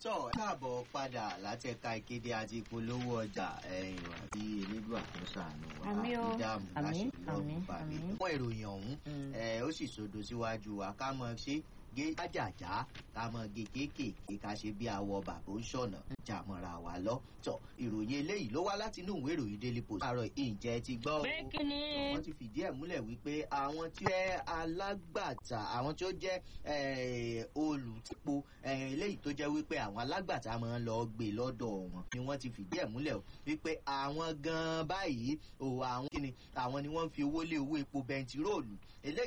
tọ́ ẹ káàbọ̀ padà láti ẹ̀ka ìkéde àti ìpolówó ọjà ẹ̀yìn àti elédùn àtúnṣe àánú wa Àmín o. ìdààmú Àmín, láṣẹ àmín, lọ́rùn bá mi. àmín. fún ìròyìn ọ̀hún Mm. ẹ, ó sì sodo síwájú wa ká mọ̀ ṣe gé jájàjá ká mọ̀ gé kéékèèké ká ṣe bí awọ bàbá ó ṣọ̀nà jàmọ̀ra wa lọ. tọ́ ìròyìn eléyìí ló wá láti inú ìwé ìròyìn daily post. àárọ̀ ìjẹ́ ti gbọ́ o pé kí ni. wọ́n ti fìdí ẹ̀ múlẹ̀ wípé àwọn tí ó jẹ́ alágbàtà àwọn tí ó jẹ́ eh, olùtìpo eh, eléyìí tó jẹ́ wípé àwọn alágbàtà máa ń lọ gbé lọ́dọ̀ wọn ni wọ́n ti fìdí ẹ̀ múlẹ̀ o wípé àwọn gan-an báyìí o àwọn kíni àwọn ni wọ́n ń fi owó lé owó epo bẹntiróòlù eléyìí